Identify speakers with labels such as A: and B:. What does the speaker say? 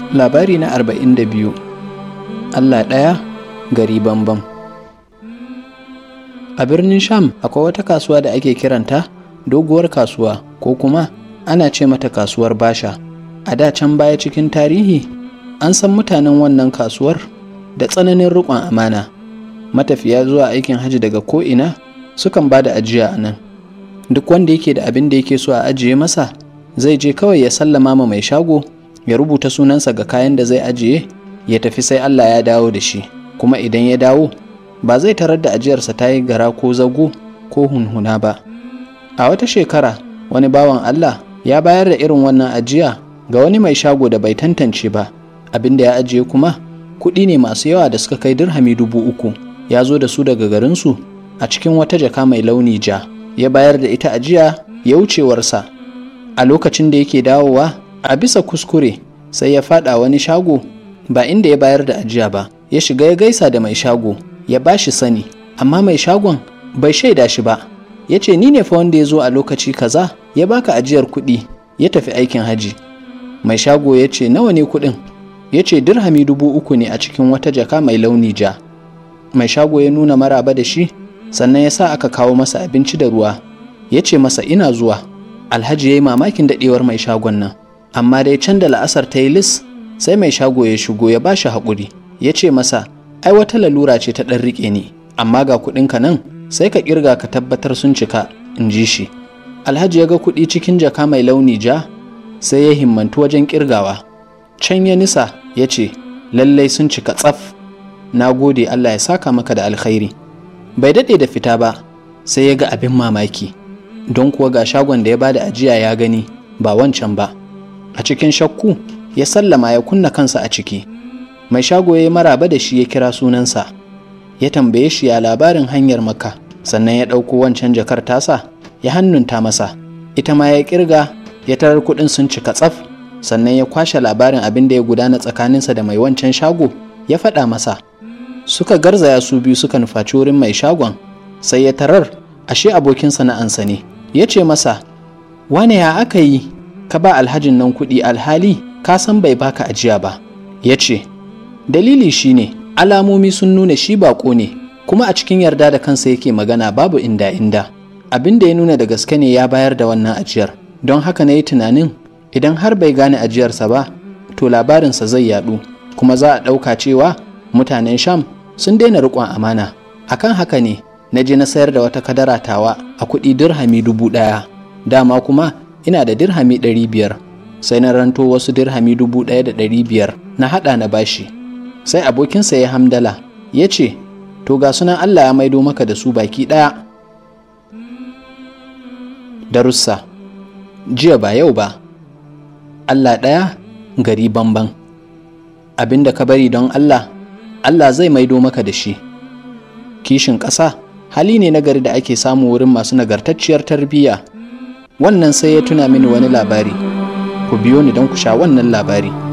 A: Labari na arba'in da biyu Allah ɗaya gari bambam. A birnin Sham akwai wata kasuwa da ake kiranta doguwar kasuwa ko kuma ana ce mata kasuwar Basha. A da can baya cikin tarihi an san mutanen wannan kasuwar da tsananin riƙon amana. Matafiya zuwa aikin hajji daga ko'ina sukan ba da ajiya a nan. Duk wanda yake da abin da yake so a ajiye masa zai je kawai ya sallama ma mai shago ya rubuta sunansa ga kayan da zai ajiye ya tafi sai Allah ya dawo da shi kuma idan ya dawo ba zai tarar da ajiyarsa ta yi gara ko zago ko hunhuna ba a wata shekara wani bawan Allah ya bayar da irin wannan ajiya ga wani mai shago da bai tantance ba abin da ya ajiye kuma kuɗi ne masu yawa da suka kai dirhami dubu uku ya zo da su daga garinsu a cikin wata jaka mai launi ja ya bayar da ita ajiya ya wucewarsa a lokacin da yake dawowa a bisa kuskure sai ya fada wani shago ba inda ya bayar da ajiya ba ya shiga ya gaisa da mai shago ya ba shi sani amma mai shagon bai shaida shi ba ya ce ni ne fa wanda ya zo a lokaci kaza ya baka ajiyar kuɗi ya tafi aikin haji mai shago ya ce nawa ne kuɗin ya ce dirhami dubu uku ne a cikin wata jaka mai launi ja mai shago ya nuna maraba da shi sannan ya sa aka kawo masa abinci da ruwa ya ce masa ina zuwa alhaji ya yi mamakin daɗewar mai shagon nan amma dai can da la'asar ta yi lis sai mai shago ya shigo ya ba shi haƙuri ya ce masa ai wata lalura ce ta ɗan riƙe ni amma ga kuɗinka nan sai ka ƙirga ka tabbatar sun cika in ji shi alhaji ya ga kuɗi cikin jaka mai launi ja sai ya himmantu wajen ƙirgawa can ya nisa ya ce lallai sun cika tsaf na gode allah ya saka maka da alkhairi bai daɗe da fita ba sai ya ga abin mamaki don kuwa ga shagon da ya bada ajiya ya gani ba wancan ba a cikin shakku ya sallama ya kunna kansa a ciki mai shago ya yi maraba da shi ya kira sunansa ya tambaye shi ya labarin hanyar maka sannan ya ɗauko wancan jakar tasa ya hannunta masa ita ma ya kirga ya tarar kuɗin sun cika tsaf sannan ya kwashe labarin abin da ya gudana tsakaninsa da mai wancan shago ya faɗa masa suka garzaya su biyu suka nufaci wurin mai shagon sai ya tarar ashe abokin sana'ansa ne ya ce masa wane ya aka yi ka ba alhajin nan kuɗi alhali ka san bai baka ajiya ba ya ce dalili shine alamomi sun nuna shi baƙo ne kuma a cikin yarda da kansa yake magana babu inda inda abin da ya nuna da gaske ne ya bayar da wannan ajiyar don haka na yi tunanin idan har bai gane ajiyarsa ba to labarinsa zai yaɗu kuma za a ɗauka cewa mutanen sham sun daina riƙon amana akan haka ne na je na sayar da wata kadara tawa a kuɗi dirhami dubu ɗaya dama kuma ina da dirhami ɗari biyar sai na ranto wasu dirhami dubu ɗaya da ɗari biyar na haɗa na bashi sai abokinsa ya hamdala ya ce to ga sunan allah ya maido maka da su baki ɗaya darussa jiya ba yau ba allah ɗaya gari bamban abin da ka bari don allah allah zai maido maka da shi kishin ƙasa hali ne na gari da ake samu wurin masu nagartacciyar tarbiyya wannan sai ya tuna mini wani labari ku biyo ni don ku sha wannan labari